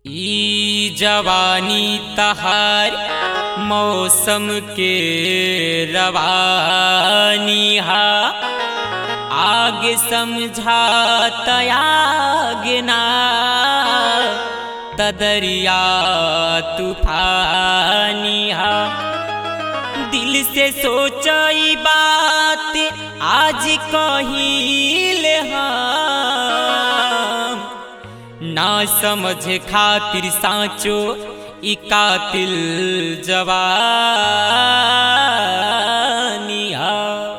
ई जवानी तहार मौसम के रवानी हा आग समझा तयाग ना तदरिया तूफानी हा दिल से सोचई बात आज कहिल हम ना समझ खातिर साँचो ई कातिल जवानी हा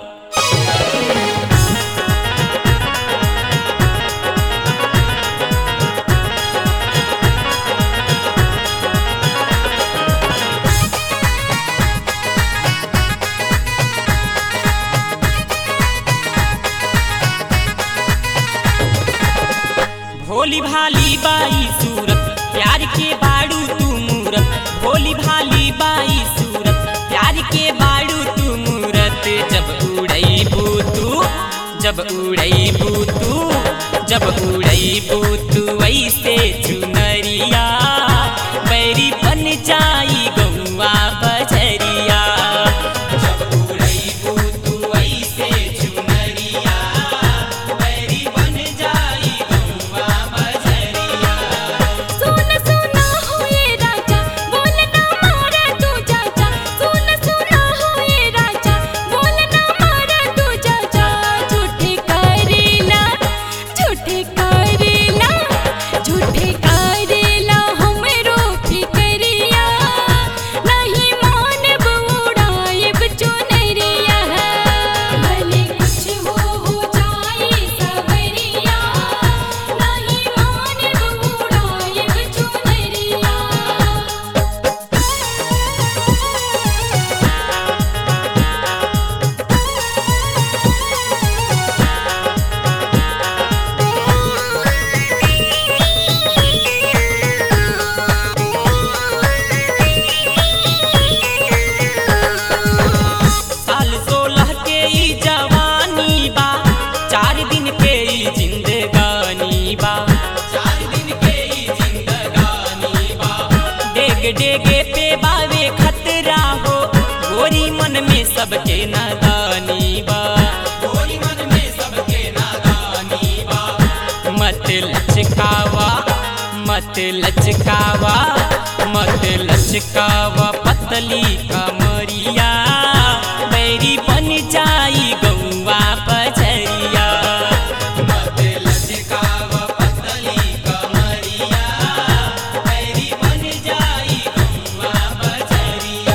भोली भाली बाई सूरत प्यार के बाड़ू तू मूरत भोली भाली बाई सूरत प्यार के बाड़ू तू मूरत जब उड़ई तू जब उड़ई तू जब उड़ई तू ऐसे चुनरिया बैरी बन जाई गौआ बजरिया जब उड़ई तू ऐसे चुनरिया बैरी बन जाई गौआ बजरिया सुन सुना हो ये राजा बोल ना मारे तू चाचा सुन सुना हो ये राजा बोल ना मारे तू चाचा झूठे करेला झूठे करेला झूठे करेला हमरो फिकरिया नहीं मानब उड़ाएब चुनरिया भले कुछ हो हो जाए सबरिया नहीं मानब उड़ाएब चुनरिया साल सोलह के ई जवानी बा चार दिन के ई जिंदगानी बा चार दिन के ई जिंदगानी बा डेग डेगे पे बावे खतरा हो गोरी मन में सबके नादानी बा गोरी मन में सबके नादानी बा मत लचकावा मत लचकावा मत लचकावा पतली कमरिया बैरी बन जाई गौआ बजरिया मत लचकावा पतली कमरिया बैरी बन जाई गौआ बजरिया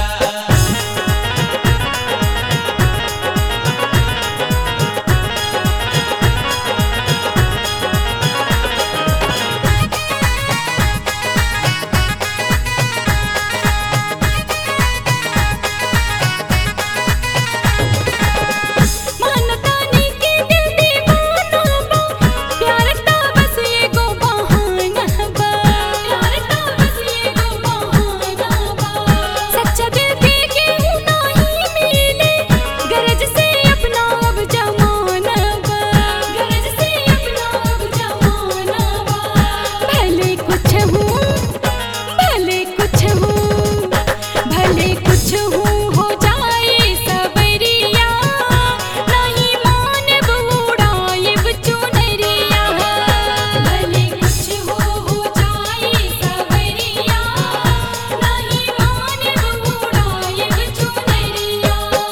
मानतानी के दिल दीवाना बा प्यार का बस एगो बहाना बा प्यार का बस एगो बहाना बा सच्चा दिल के केहू नहीं मिले गरज से अपना अब जमाना बा गरज से अपना अब जमाना बा भले कुछ हूँ भले कुछ हूँ भले कुछ हूँ हो जाए सबरिया नहीं मानब उड़ाएब चुनरिया भले कुछ हो हो जाए सबरिया नहीं मानब उड़ाएब चुनरिया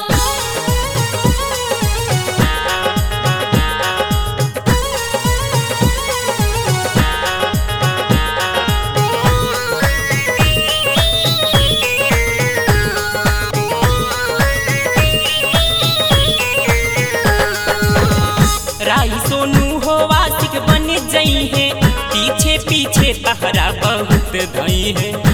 राई सोनू हो वासिक बन जई है पीछे पीछे तहरा बहुत धई है